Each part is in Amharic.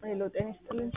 ሄሎ ጤና ይስጥልኝ።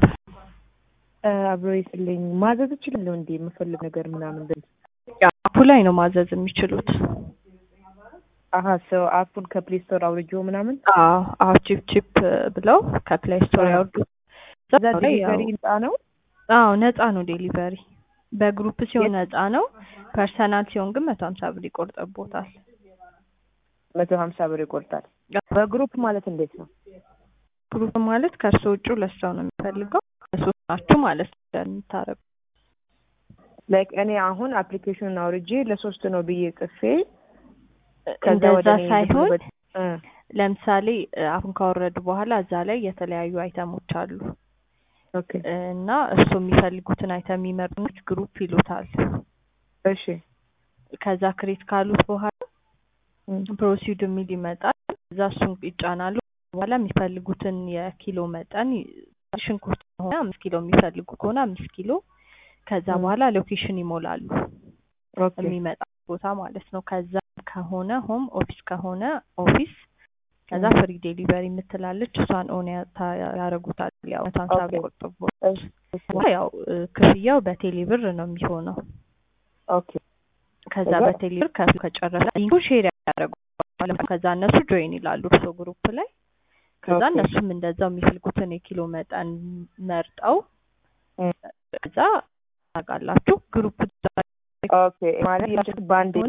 አብሮ ይስልኝ ማዘዝ እችላለሁ እንዴ? የምፈልግ ነገር ምናምን ብል አፑ ላይ ነው ማዘዝ የሚችሉት። አሀ ሰው አፑን ከፕሌይ ስቶር አውርጆ ምናምን አዎ አዎ ቺፕ ቺፕ ብለው ከፕሌይ ስቶር ያወርዱ። እዛ ዴሊቨሪ ህንጻ ነው። አዎ ነፃ ነው ዴሊቨሪ። በግሩፕ ሲሆን ነፃ ነው። ፐርሰናል ሲሆን ግን መቶ ሀምሳ ብር ይቆርጠቦታል። መቶ ሀምሳ ብር ይቆርጣል። በግሩፕ ማለት እንዴት ነው? ግሩፕ ማለት ከእርሶ ውጭ ሁለት ሰው ነው የሚፈልገው ሶስት ናችሁ ማለት እንደምታረጉ ላይክ እኔ አሁን አፕሊኬሽኑን አውርጄ ለሶስት ነው ብዬ ጽፌ ከዛ ወደ እንደዛ እኔ ሳይሆን ልክ እ ለምሳሌ አሁን ካወረዱ በኋላ እዛ ላይ የተለያዩ አይተሞች አሉ ኦኬ እና እርሱ የሚፈልጉትን አይተም የሚመርጡት ግሩፕ ይሉታል። እሺ ከዛ ክሬት ካሉት በኋላ እም፣ ፕሮሲድ የሚል ይመጣል። እዛ እሱን ይጫናሉ። በኋላ የሚፈልጉትን የኪሎ መጠን ይ- ሽንኩርት ከሆነ አምስት ኪሎ የሚፈልጉ ከሆነ አምስት ኪሎ ከዛ እም። በኋላ ሎኬሽን ይሞላሉ ኦኬ የሚመጣ ቦታ ማለት ነው። ከዛ ከሆነ ሆም ኦፊስ ከሆነ ኦፊስ ከዛ እም። ፍሪ ዴሊቨሪ የምትላለች እሷን ኦን ያ- ታ- ያደርጉታል። ያው መቶ ሀምሳ ኦኬ። ብር ቆጥቦ እሺ፣ እሺ። ያው እ፣ ክፍያው በቴሌ ብር ነው የሚሆነው። ኦኬ ከዛ ከዛ- በቴሌ ብር ከፍ ከጨረሰ ሊንኩ ሼር ያደርጉታል። ከዛ እነሱ ጆይን ይላሉ እርሶ ግሩፕ ላይ። ከዛ ኦኬ። እነሱም እንደዛው የሚፈልጉትን የኪሎ መጠን መርጠው እም። ከዛ ታውቃላችሁ ግሩፕ ኦኬ ማለት ያቺ ባንድ ሆነ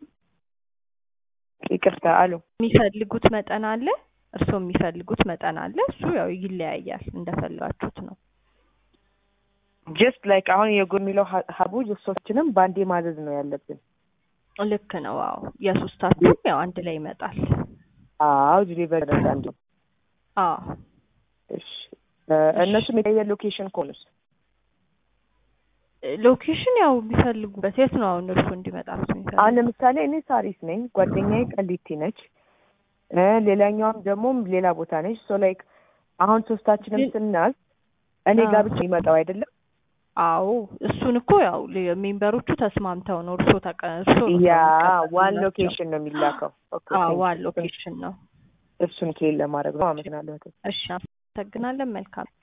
ይቅርታ አሉ የሚፈልጉት መጠን አለ፣ እርሶ የሚፈልጉት መጠን አለ። እሱ ያው ይለያያል እንደፈለጋችሁት ነው። ጀስት ላይክ አሁን የጎ የሚለው ሀ- ሀቡ ሶስችንም ባንዴ ማዘዝ ነው ያለብን። ልክ ነው። አዎ የሶስታችሁም ያው አንድ ላይ ይመጣል። አዎ ዲሊቨሪ አንድ አዎ እሺ እ፣ እነሱም የተለያየ ሎኬሽን ከሆኑስ ሎኬሽን ያው የሚፈልጉበት የት ነው አሁን እርሱ እንዲመጣሉት አሁን የሚፈልጉት? ለምሳሌ እኔ ሳሪስ ነኝ፣ ጓደኛዬ ቀሊቲ ነች፣ እ፣ ሌላኛዋም ደግሞ ሌላ ቦታ ነች። ሶ ላይክ አሁን ሶስታችንም ግን- ስናዝ እኔ ጋር አዎ። ብቻ ይመጣው አይደለም? አዎ እሱን እኮ ያው ሌ- ሜምበሮቹ ተስማምተው ነው እርሶ ተቀ እርሶ ነው ያ የሚቀበሉላቸው። ዋን ሎኬሽን ነው የሚላከው። ኦኬ አዎ ቴንክ ዋን ዩ። ሎኬሽን ነው። እሱን ክሌል ለማድረግ ነው። አመሰግናለሁ። እሺ አመሰግናለን። መልካም